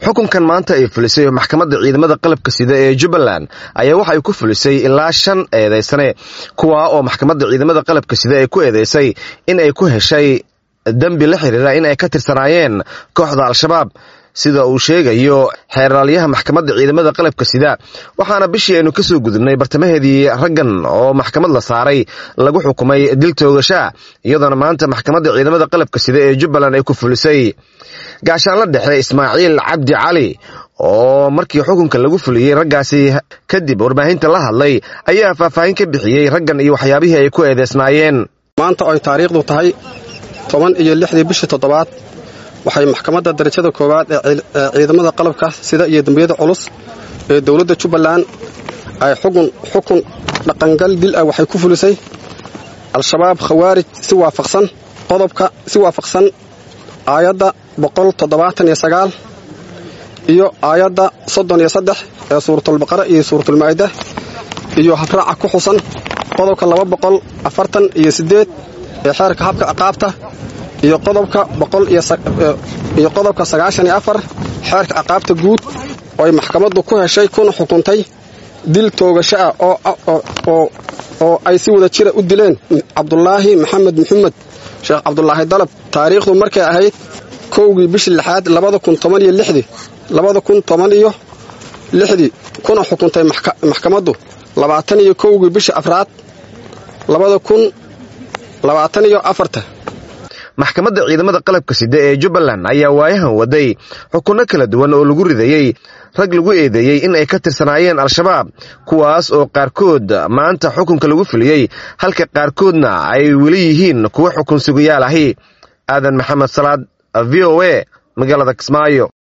xukunkan maanta ay fulisay maxkamadda ciidamada qalabka sida ee jubbaland ayaa waxa ay ku fulisay ilaa shan eedaysane kuwaa oo maxkamadda ciidamada qalabka sida ay ku eedeysay in ay ku heshay dembi la xiriira in ay ka tirsanaayeen kooxda al-shabaab sida uu sheegayo xeeraalyaha maxkamadda ciidamada qalabka sida waxaana bishii aynu kasoo gudubnay bartamaheedii raggan oo maxkamad la saaray lagu xukumay dil toogashaa iyadoona maanta maxkamadda ciidamada qalabka sida ee jubbaland ay ku fulisay gaashaanla dhexe ismaaciil cabdi cali oo markii xukunka lagu fuliyey raggaasi kadib warbaahinta la hadlay ayaa faahfaahin ka bixiyey raggan iyo waxyaabihii ay ku eedeysnaayeen maanta oy taariikhdu tahay toban iyo lixdii bishii toddobaad waxay maxkamadda darajada koowaad ee ciidamada qalabka sida iyo dembiyada culus ee dowladda jubbaland ay xukun xukun dhaqangal dil ah waxay ku fulisay al-shabaab khawaarij si waafaqsan qodobka si waafaqsan aayadda boqol toddobaatan iyo sagaal iyo aayadda soddon iyo saddex ee suuratulbaqara iyo suuratulmaa'ida iyo habraaca ku xusan qodobka laba boqol afartan iyo siddeed ee xeerka habka ciqaabta iyo qodobka iyo qodobka sagaashan iyo afar xeerka ciqaabta guud oo ay maxkamaddu ku heshay kuna xukuntay dil toogasho ah oo ay si wada jira u dileen cabdulaahi maxamed maxamed sheekh cabdulaahi dalab taariikhdu markay ahayd kowgii bishii lixaad labada kun toban iyo lixdii labada kun toban iyo lixdii kuna xukuntay maxkamaddu labaatan iyo kowgii bishii afraad labada kun labaatan iyo afarta maxkamadda ciidamada qalabka sida ee jubbaland ayaa waayahan waday xukunno kala duwan oo lagu ridayey rag lagu eedeeyey in ay ka tirsanaayeen al-shabaab kuwaas oo qaarkood maanta xukunka lagu fuliyey halka qaarkoodna ay weli yihiin kuwo xukun sugayaal ahi aadan maxamed salaad v o a magaalada kismaayo